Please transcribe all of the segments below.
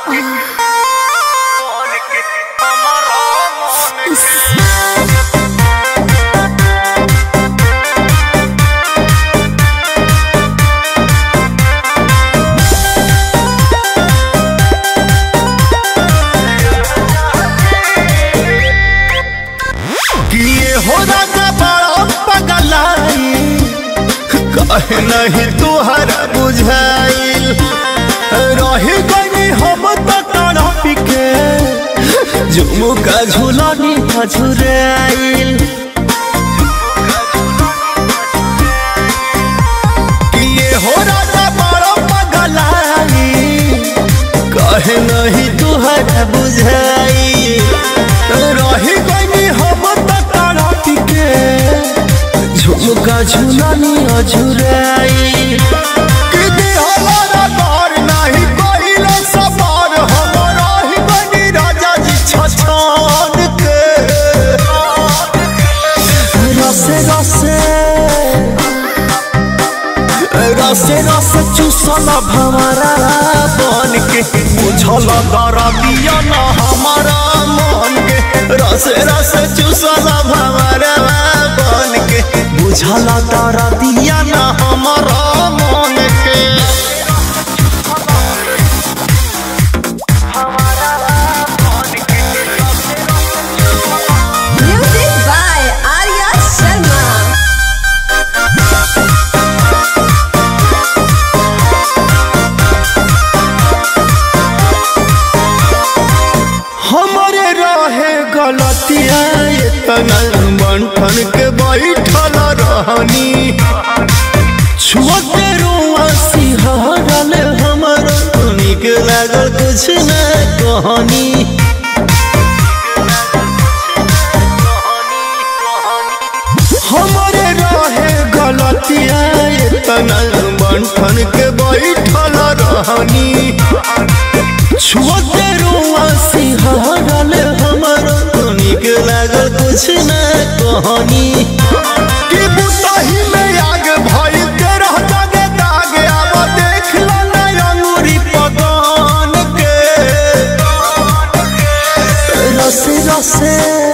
किए हो राजा बड़ा पगलाई कहे नहीं तुहरा बुझाइल रही गई हम तो तड़प के झुमुका झुलनी झुराइल किए हो राजा बड़ा पगलाई कहे नहीं तुहरा बुझाइल रही गई हम तो तड़प के झुमका झुलनी झुराई कि दिहवारा घर नाही कइले सवार हम रही गई राजा जी छछान के रसे रसे रसे रसे चूसल भवरा बन के बुझल दरदिया न हमारा मन के रसे रसे चूसल भवरा बन के बुझल दरदिया न हमारा मन के Music by Arya Sharma. हमारे रहे गलतिया इतना बंठन के बैठल रहनी छुअते रुआ सिहरल हमर निक लागल कुछ न कहनी हमारे रहे गलतिया इतना बंठन के बैठल रहनी छुअते रुआ सिहरल हमर निक लागल कुछ न कहनी कि बुतही में आग भई के रह जागे दाग आब देख ला ना अंगूरी पगान के रसे रसे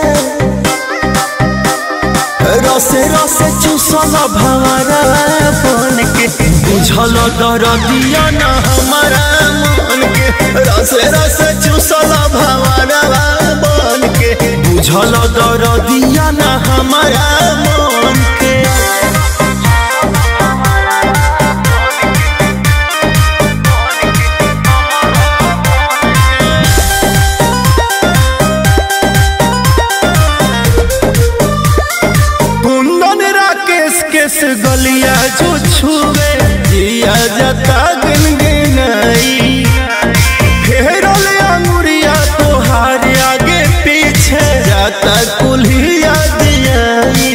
रसे रसे चूसल भवरा बन के बुझल दरदिया न हमारा मन के रसे रसे चूसल भवरा बन के बुझल दरदिया न हमारा मन के कुंदन राकेश केस गलिया जो छुए जिया जता गनगनाई फेरल अंगुरिया तोहार आगे पीछे जाता कुल्हिया दियाई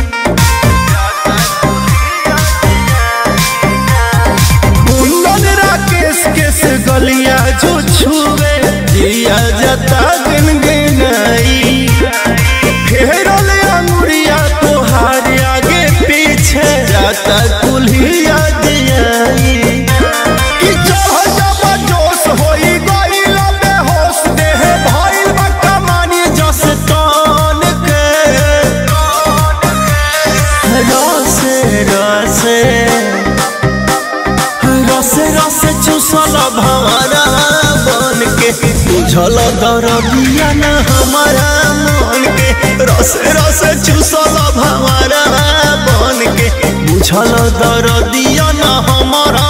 कुंदन राकेश केस गलिया जो छुए जिया जता गनगनाई फेरल अंगुरिया तोहार आगे पीछे जाता कुल्हिया दियाई कि चाह जब जोश होई गइल बेहोश देह भइल बा कमानी जस तान के रसे रसे रसे रसे चूसल भवरा बन के बुझल दरदिया न हमारा मन के रसे रसे चूसल भवरा बन के बुझल दरदिया न हमारा